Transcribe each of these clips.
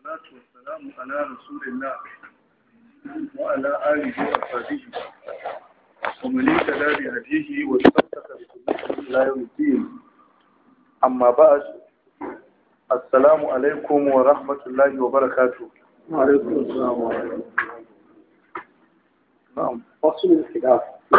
والصلاة والسلام على رسول الله وعلى آله وصحبه ومن اهتدى بهديه واستمسك بسنته إلى يوم الدين أما بعد السلام عليكم ورحمة الله وبركاته وعليكم السلام ورحمة الله نعم فصل الخلاف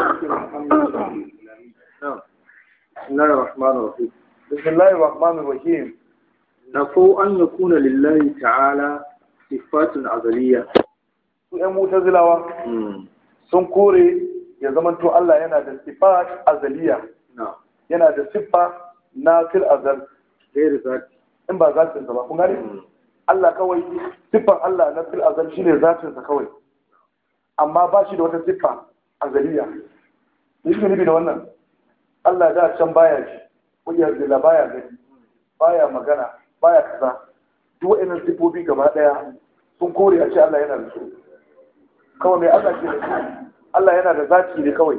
نعم بسم الله الرحمن الرحيم بسم الله الرحمن الرحيم نفوا أن يكون لله تعالى صفات أزلية su ‘yan mutazilawa sun kore ya zamanto Allah yana da sifat azaliya نعم yana da siffa na fil azal غير ذات in ba zatinsa ba kun gane Allah kawai siffan Allah na fil azal shine zatinsa kawai amma ba shi da wata siffa azaliya me shi nufi da wannan Allah da can baya ji wajiyar zila baya gani baya magana baya kaza duk wa'annan siffofi gaba daya sun kore a ce Allah yana da su kawai mai Allah ke da su Allah yana da zati ne kawai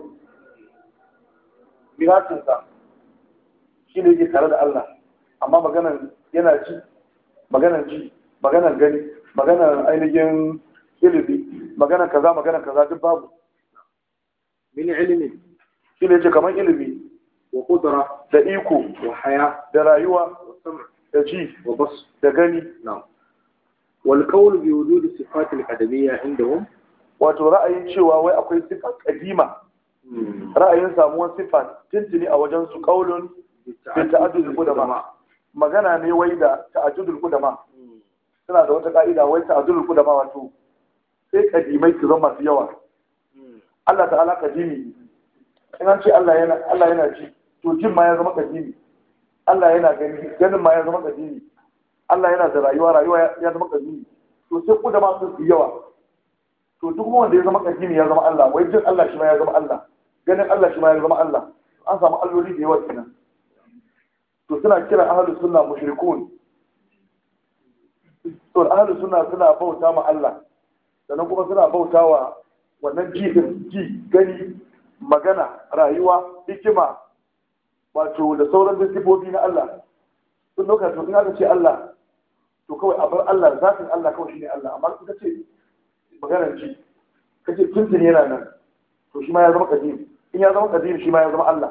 miratinsa shi ne yake tare da Allah amma maganan yana ji maganan ji maganan gani maganan ainihin ilimi maganan kaza maganan kaza duk babu من علم shi ne ce kamar ilimi وقدرة da iko وحياة da rayuwa وسمع da ji وبصر da gani نعم والقول بوجود الصفات الأدبية عندهم wato ra'ayin cewa wai akwai sifa kadima ra'ayin samuwar sifa tuntuni a wajen su kaulun bin ta'addudul qudama magana ne wai da ta'addudul qudama suna da wata ka'ida wai ta'addudul qudama wato sai kadimai su zama masu yawa Allah ta'ala kadimi in an ce Allah yana Allah yana ji to jin ma ya zama kadimi Allah yana gani ganin ma ya zama kadimi Allah yana da rayuwa rayuwa ya zama kadimi to sai qudama sun fi yawa to duk wanda ya zama kadimi ya zama Allah wai jin Allah shi ma ya zama Allah ganin Allah shi ma ya zama Allah an samu alloli da yawa kenan to suna kira ahlus sunna mushrikun to ahlus sunna suna bauta ma Allah sannan kuma suna bauta wa wannan ji din ji gani magana rayuwa hikima wato da sauran disibobi na Allah sun dauka to in aka ce Allah to kawai a bar Allah zatin Allah kawai shine Allah amma in ka ce maganar ji ka ce tuntun yana nan to shi ma ya zama kadim in ya zama kadim shi ma ya zama Allah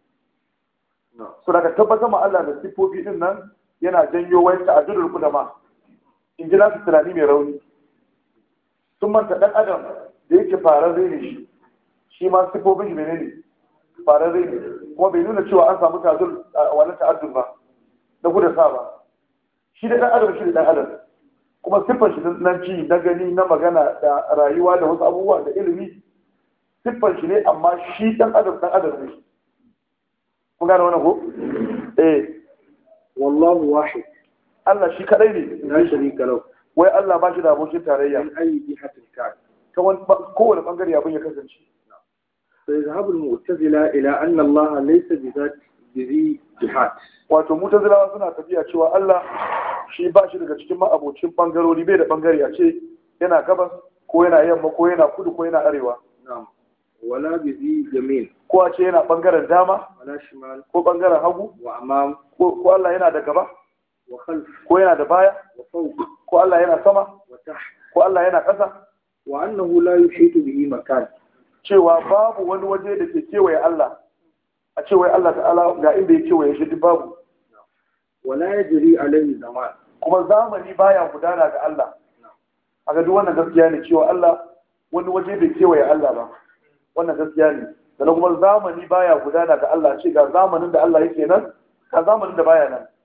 so daga tabbatar ma Allah da siffofi din nan yana janyo wai ta'addudul qudama in ji nasu tunani mai rauni sun manta dan adam da yake fararre ne shi shi ma siffofin shi menene fararre ne kuma bai nuna cewa an samu ta'addul wani ta'addul ba na guda sa ba shi da dan adam shi da dan adam kuma siffar shi na ci na gani na magana da rayuwa da wasu abubuwa da ilimi siffar shi ne amma shi dan adam dan adam ne kun gane wannan ko eh والله واحد Allah shi kadai ne لا شريك له wai Allah ba shi da abokin tarayya من أي جهة كان ta wani ba- kowane bangare abin ya kasance فيذهب المعتزلة إلى أن الله ليس بذات بذي جهات wato mutazilawa suna tafiya cewa Allah shi ba shi daga cikin ma'abocin bangarori bai da bangare a ce yana gabas ko yana yamma ko yana kudu ko yana arewa نعم ولا بذي يمين ko a ce yana bangaren dama ولا شمال ko bangaren hagu وأمام ko ko Allah yana da gaba وخلف ko yana da baya وفوق ko Allah yana sama وتحت ko Allah yana ƙasa وأنه لا يحيط به مكان cewa babu wani waje da ke kewaye Allah a cewa Allah ta'ala ga inda ya kewaye shi duk babu ولا يجري عليه زمان kuma zamani baya gudana ga Allah a ga duk wannan gaskiya ne cewa Allah wani waje bai kewaye Allah ba wannan gaskiya ne sannan kuma zamani baya gudana ga Allah ce ga zamanin da Allah yake nan ga zamanin da baya nan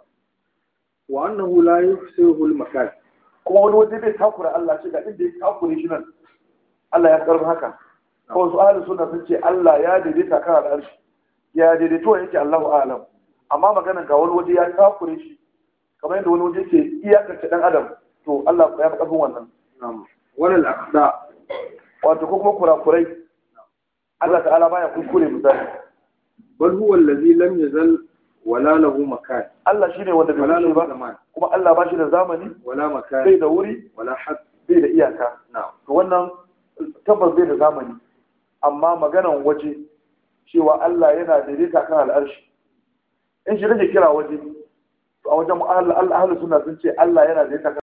وأنه لا يحصره المكان kuma wani waje bai takura Allah ce ga inda ya takure shi nan Allah ya karbi haka kawai su ahlus sunna sun ce Allah ya daidaita kan al'arshi ya daidaito yake Allahu a'lam amma maganan ga wani waje ya takure shi kamar yadda wani waje yake iyakance dan adam to Allah ya fi karfin wannan نعم ولا الأخطاء wato ko kuma kurakurai Allah ta'ala baya kuskure misali بل هو الذي لم يزل ولا له مكان Allah shine wanda bai ولا kushe له ba زمان kuma Allah ba shi da zamani ولا bai مكان da wuri ولا حد bai da iyaka نعم to wannan tabbas bai da zamani amma maganan waje cewa Allah yana daidaita kan al'arshi in shi kake kira waje to a wajen ahlus sunna sun ce Allah yana daidaita kan